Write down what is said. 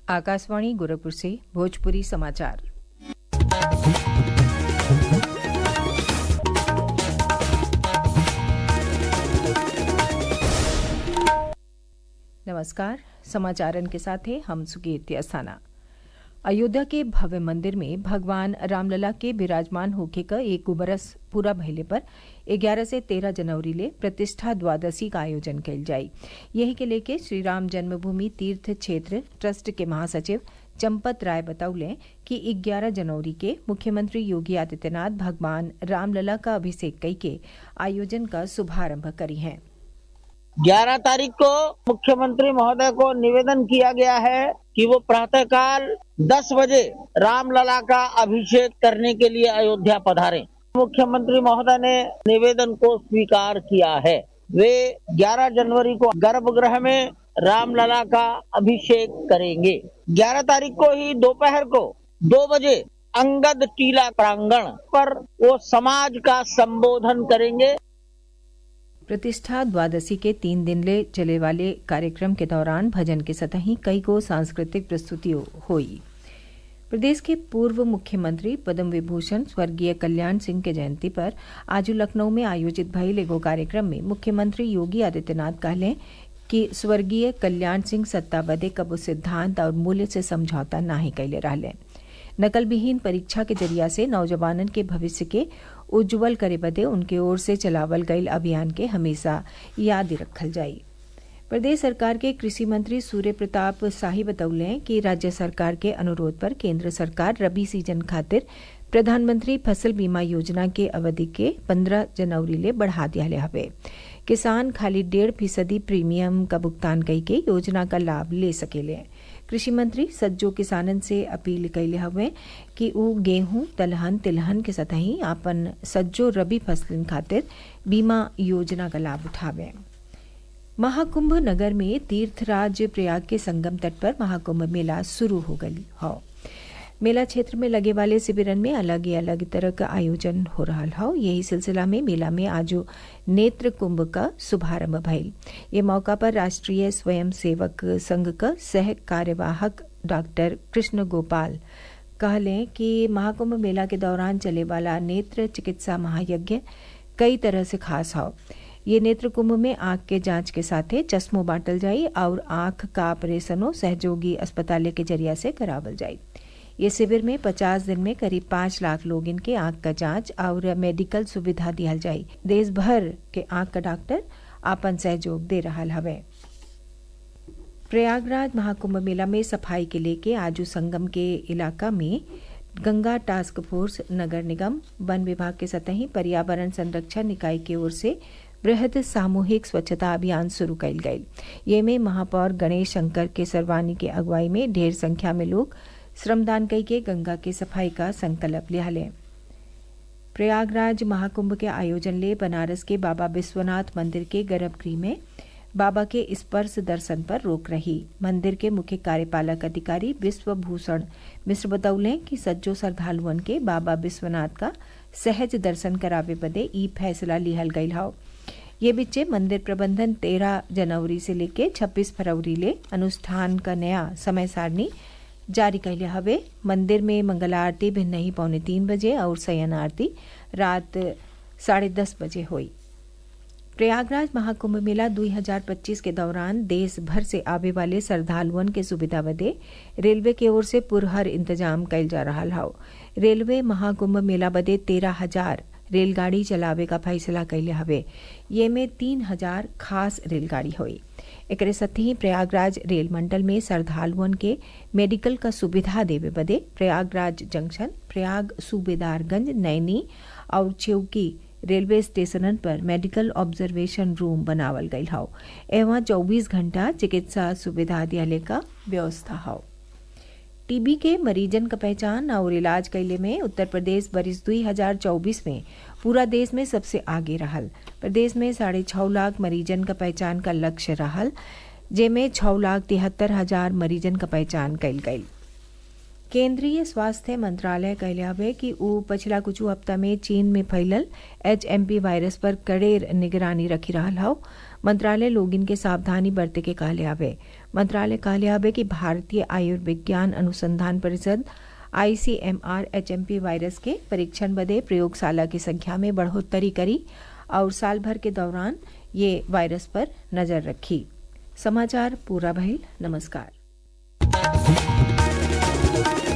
आकाशवाणी गोरखपुर से भोजपुरी समाचार नमस्कार समाचारन के साथ हैं हम सुकीर्ति अस्थाना अयोध्या के भव्य मंदिर में भगवान रामलला के विराजमान होके का एक बरस पूरा भइले पर 11 से 13 जनवरी ले प्रतिष्ठा द्वादशी का आयोजन कल जाई यही के लेके श्री राम जन्मभूमि तीर्थ क्षेत्र ट्रस्ट के महासचिव चंपत राय बतौले कि 11 जनवरी के मुख्यमंत्री योगी आदित्यनाथ भगवान रामलला का अभिषेक कई के आयोजन का शुभारंभ करी हैं 11 तारीख को मुख्यमंत्री महोदय को निवेदन किया गया है कि वो प्रातःकाल 10 बजे रामलला का अभिषेक करने के लिए अयोध्या पधारें। मुख्यमंत्री महोदय ने निवेदन को स्वीकार किया है वे 11 जनवरी को गर्भगृह में रामलला का अभिषेक करेंगे 11 तारीख को ही दोपहर को दो बजे अंगद टीला प्रांगण पर वो समाज का संबोधन करेंगे प्रतिष्ठा द्वादशी के तीन दिन ले चले वाले कार्यक्रम के दौरान भजन के सतही कई को सांस्कृतिक प्रस्तुतियों हुई प्रदेश के पूर्व मुख्यमंत्री पद्म विभूषण स्वर्गीय कल्याण सिंह के जयंती पर आज लखनऊ में आयोजित भइल एगो कार्यक्रम में मुख्यमंत्री योगी आदित्यनाथ कहले कि स्वर्गीय कल्याण सिंह सत्ता बदे कबो सिद्धांत और मूल्य से समझौता नाही कैले रहले नकल विहीन परीक्षा के जरिया से नौजवानन के भविष्य के उज्जवल करे बदे उनके ओर से चलावल गईल अभियान के हमेशा याद रखल जाई प्रदेश सरकार के कृषि मंत्री सूर्य प्रताप शाही बतौले कि राज्य सरकार के अनुरोध पर केंद्र सरकार रबी सीजन खातिर प्रधानमंत्री फसल बीमा योजना के अवधि के 15 जनवरी ले बढ़ा दिया हवे किसान खाली डेढ़ फीसदी प्रीमियम का भुगतान कई के योजना का लाभ ले सकेले कृषि मंत्री सज्जो किसानन से अपील कैले हवे कि ऊ गेहूं दलहन तिलहन के सतही आपन सज्जो रबी फसलन खातिर बीमा योजना का लाभ उठावे महाकुंभ नगर में तीर्थराज प्रयाग के संगम तट पर महाकुंभ मेला शुरू हो गई हो मेला क्षेत्र में लगे वाले शिविरन में अलग अलग तरह का आयोजन हो रहा हो यही सिलसिला में मेला में आज नेत्र कुंभ का शुभारंभ भइल ये मौका पर राष्ट्रीय स्वयं सेवक संघ का सह कार्यवाहक डॉक्टर कृष्ण गोपाल कहले कि महाकुंभ मेला के दौरान चले वाला नेत्र चिकित्सा महायज्ञ कई तरह से खास हो ये नेत्र कुंभ में आंख के जांच के साथ चश्मो बांटल जाई और आंख का ऑपरेशनों सहयोगी अस्पताल के जरिया से करावल जाई ये शिविर में 50 दिन में करीब पाँच लाख लोग इनके आंख का जांच और मेडिकल सुविधा दिहल जाई देश भर के आंख का डॉक्टर आपन सहयोग दे रहा हवे प्रयागराज महाकुंभ मेला में सफाई के लेके आजू संगम के इलाका में गंगा टास्क फोर्स नगर निगम वन विभाग के सतही पर्यावरण संरक्षण निकाय की ओर से बृहद सामूहिक स्वच्छता अभियान शुरू कैल गई ये में महापौर गणेश शंकर के सरवानी के अगुवाई में ढेर संख्या में लोग श्रमदान कई के गंगा की सफाई का संकल्प लिया ले प्रयागराज महाकुंभ के आयोजन ले बनारस के बाबा विश्वनाथ मंदिर के गर्भगृह में बाबा के स्पर्श दर्शन पर रोक रही मंदिर के मुख्य कार्यपालक अधिकारी विश्वभूषण मिश्र बतौले कि सज्जो श्रद्धालुअन के बाबा विश्वनाथ का सहज दर्शन करावे बदे ई फैसला लिहल गई हाउ ये बिच्चे मंदिर प्रबंधन 13 जनवरी से लेके 26 फरवरी ले अनुष्ठान का नया समय सारणी जारी कैले हवे मंदिर में मंगला आरती भिन्न ही पौने तीन बजे और शयन आरती रात साढ़े दस बजे हुई प्रयागराज महाकुंभ मेला 2025 के दौरान देश भर से आवे वाले श्रद्धालुअन के सुविधा बदे रेलवे की ओर से पुरहर इंतजाम कैल जा रहा हाउ रेलवे महाकुंभ मेला बदे तेरह हजार रेलगाड़ी चलावे का फैसला कैले हवे ये में तीन हजार खास रेलगाड़ी हुई एक साथ ही प्रयागराज रेल मंडल में श्रद्धालुअन के मेडिकल का सुविधा देवे बदे प्रयागराज जंक्शन प्रयाग सूबेदारगंज नैनी और चौकी रेलवे स्टेशनन पर मेडिकल ऑब्जर्वेशन रूम बनावल गई हौ एवं 24 घंटा चिकित्सा सुविधा दियाले का व्यवस्था हौ टीबी के मरीजन का पहचान और इलाज कैले में उत्तर प्रदेश बरिस 2024 में पूरा देश में सबसे आगे रहल प्रदेश में साढ़े छः लाख मरीजन का पहचान का लक्ष्य रहल जेमें छः लाख तिहत्तर हजार मरीजन का पहचान कैल गई केंद्रीय स्वास्थ्य मंत्रालय कहले कि ऊ पिछला कुछ हफ्ता में चीन में फैलल एच वायरस पर कड़ेर निगरानी रखी रहा हौ मंत्रालय लोगिन के सावधानी बरते के कहले हवे मंत्रालय कहले हवे कि भारतीय आयुर्विज्ञान अनुसंधान परिषद आईसीएमआर एचएमपी वायरस के परीक्षण बदे प्रयोगशाला की संख्या में बढ़ोतरी करी और साल भर के दौरान ये वायरस पर नजर रखी समाचार पूरा भइल नमस्कार